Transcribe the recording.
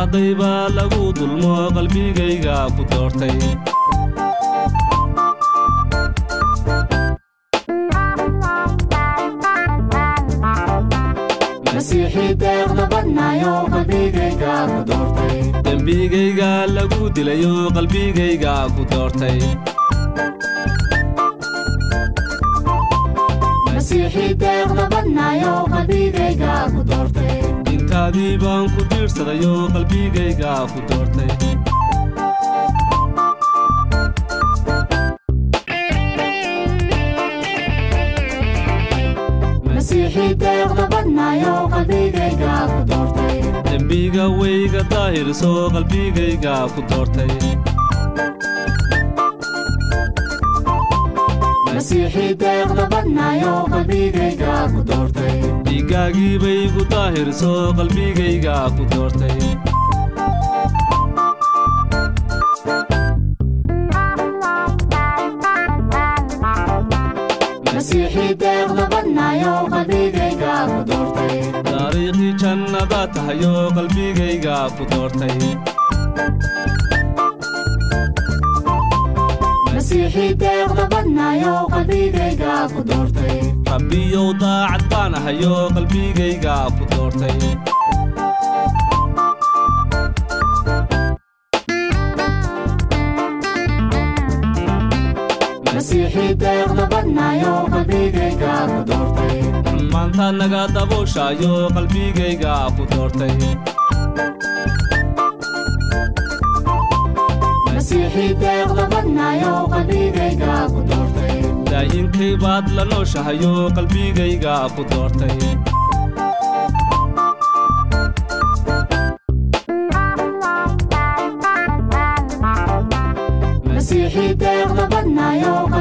arday baa lagu dulmo qalbigayga ku doortay masiixii deeqda badnaayo qalbigayga ku doortay dembigayga lagu dilayo qalbigayga ku doortay masiixii deeqda badnaayo qalbigayga ku doortay intaadii baan ku diirsadayo qalbigayga ku doortay masiixii deeqda badnaayo qalbigayga ku doortay dembiga weyga daahirso qalbigayga ku doortay masiixii deeqda badnaayo qalbigayga ku doortay dhiiggaagii bay gu daahirso qalbigayga ku doortay masiixii deeqda badnaayo qalbigayga ku doortay taariikhdii jannada tahayo qalbigayga ku doortay masiixii deeqda badnaayo qalbigayga ku doortay rabbiyow daacad baan ahayo qalbigayga ku doortay masiixii deeqda badnaayo qalbigayga ku doortay maanta naga dabooshaayo qalbigayga ku doortay masiixii deeqda badnaayo qalbigayga ku doortay daayinkay baad la nooshahayo qalbigayga ku doortay masiixii deeqda badnaayo